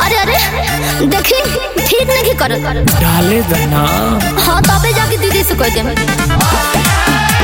अरे अरे देखी ठीक नहीं करत डाले दना हाँ तबे जाके दीदी से कह देम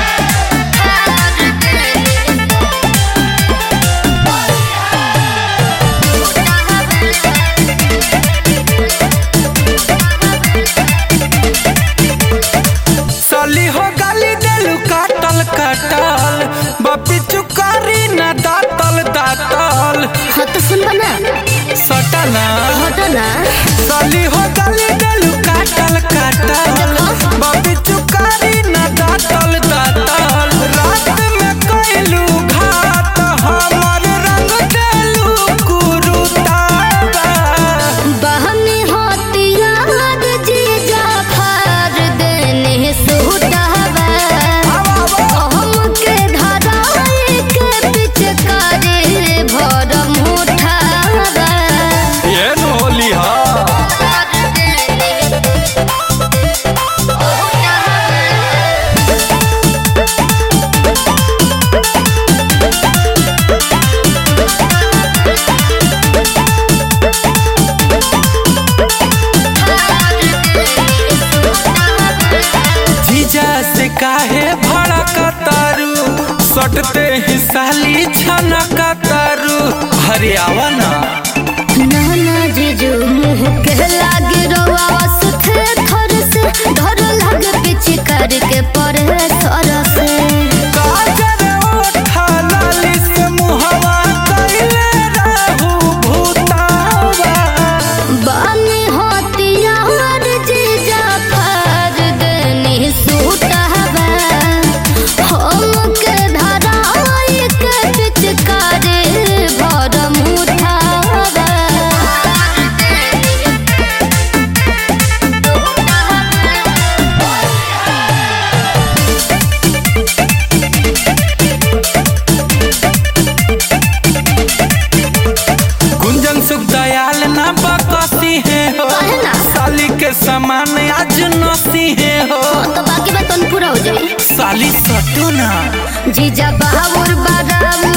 सली हो गाली देलू काटल काटल बपी चुकारी ना दातल दातल हाँ तो सुन ना सटना हटो ना सली हो गाली देलू काटल काटल बपी चुकारी ना दातल दातल रात में कैलू घात हमर रंग देलू कुरुतावा बहनी होती याद जीजा फार देने सुटावा हमके धराए के पिचकारी भरम उठावा ये होली हा जीजा से काहे भड़कतारू सटते ही साली छनकतारू हरियावा ना नाना जीजू मुँह के लागे रोवा सुथे थर से धर लागे पीछे करके परे सर से काजर ओठा लाली से मुहवा कइले रहू भूतावा बानी होती यार जीजा फार देनी सूटावा हमके धराए के पिचकारी भरम उठावा गुंजन सुख दयाल ना बकसी है हो काहे ना? साली के समान आज नसी है हो तो बाकी बात पूरा हो जाए साली सटू ना जीजा बहावर बाराम